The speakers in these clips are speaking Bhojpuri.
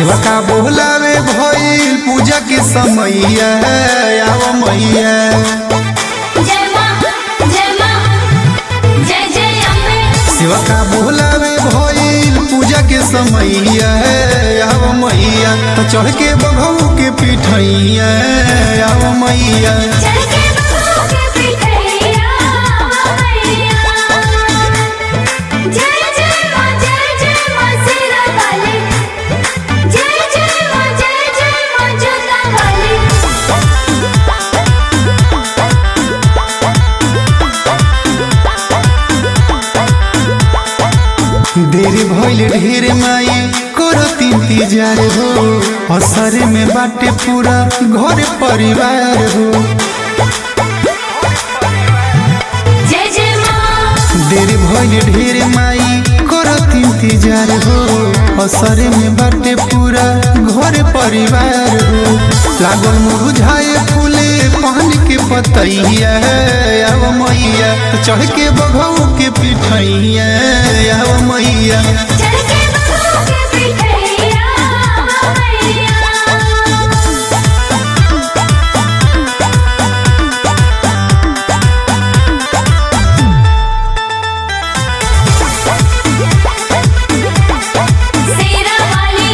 सेवा का बोलावे भइल पूजा के समैया आव मैया जय मां जय मां जय जय अम्बे सेवा का बोलावे भइल पूजा के समैया आव मैया तो चढ़ के बघऊ के पिठैया आव मैया चढ़ के बबू के पिठैया मैया जय जय मां जय जय मां सिरा वाली जय जय मां जय जय मां जोता वाली देरी भइल ढेर माई करत इंतजार हो असर में बाटे पूरा घर परिवार हो जय जय मां देरी भइल ढेर माई करत इंतजार हो असर में बाटे पूरा घर परिवार हो लागल मुरझाए फूले पान के पतैया आव मैया चढ़ के बघऊ के पिठैया आव मैया चढ़ के बबू के पिठैया मैया सेरा वाली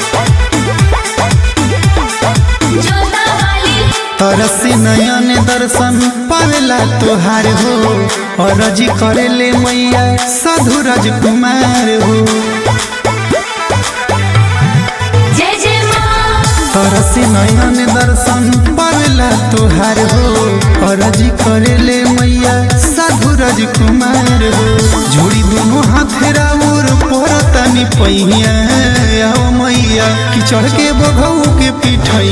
जोता वाली तरसी नयन दर्शन पावेला तोहार हो अरजी करेले मैया साधु राजकुमार हो जय जय मां तरसी नयन दर्शन पावेला तोहार हो अरजी करेले मैया साधु राजकुमार हो जोड़ी दोनों हाथ राउर परतनी पहिया आओ मैया कि चढ़ के बघऊ के पिठैया